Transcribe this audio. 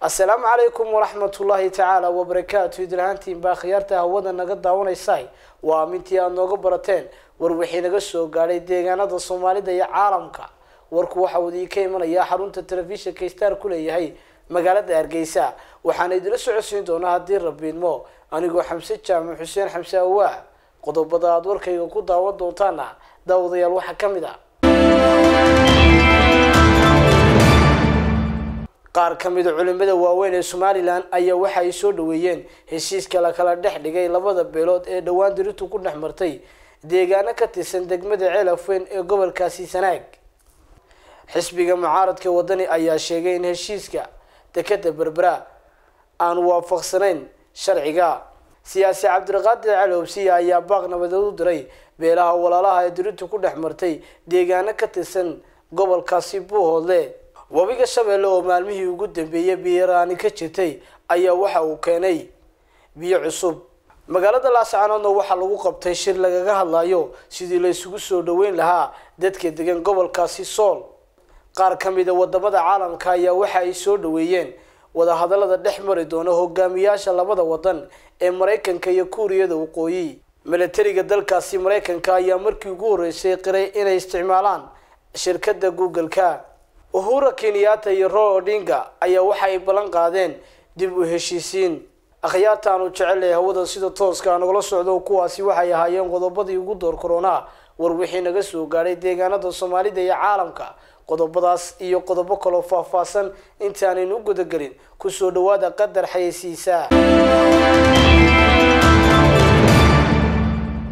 assalaamu calaykum waraxmatullaahi tacaala wabarakaatu idlahaantiin baa khiyaarta hawada naga daawanaysa waa amintii aada nooga barateen war wixii naga soo gaadhay deegaanada soomaalida iyo caalamka warku waxa uu idinka imanayaa xarunta telefishinka star ku leeyahay magaalada hargeysa waxaana idila socodsiin doonaa haddii rabiidmo anigoo xamse jaamac xuseen xamse awaa qodobada aada warkayga ku daawan doontaana daawadayaal waxaa ka mid a qaar ka mida culimada waaweyn ee somalilan ayaa waxa ay soo dhaweeyeen heshiiska la kala dhex dhigay labada beelood ee dhowaan diritu ku dhex martay deegaano ka tirsan degmada ceelafweyn ee gobolkaasi sanaag xisbiga mucaaradka wadani ayaa sheegay in heshiiska dekeda berbera aan waafaqsanayn sharciga siyaasi cabdiqaadir cali hobsiya ayaa baaq nabadeed u diray beelaha walaalaha ee diritu ku dhex martay deegaano ka tirsan gobolkaasi buuhoodle webiga shabeelle oo maalmihii ugu dambeeyay biyaraani ka jirtay ayaa waxa uu keenay biyo cusub magaalada laascaanoodna waxaa lagu qabtay shir lagaga hadlayo sidii la isugu soo dhaweyn lahaa dadka degan gobolkaasi sool qaar ka mida wadamada caalamka ayaa waxa ay soo dhaweeyeen wadahadalada dhex mari doona hogaamiyaasha labada wadan ee maraykanka iyo kuuriyada waqooyi milatariga dalkaasi maraykanka ayaa markii ugu horreysay qiray inay isticmaalaan shirkadda google-ka uhura kenyatta iyo ro odinga ayaa waxa ay ballan qaadeen dib u heshiisiin akhyaartaanu jecelahay hawada sida tooska nagala socdo kuwaasi waxay ahaayeen qodobadii ugu door korona war wixii naga soo gaadhay deegaanada soomaalida iyo caalamka qodobadaas iyo qodobo kaloo faahfaahsan intaanaynu u gudagelin kusoo dhawaada qadar xayeysiisa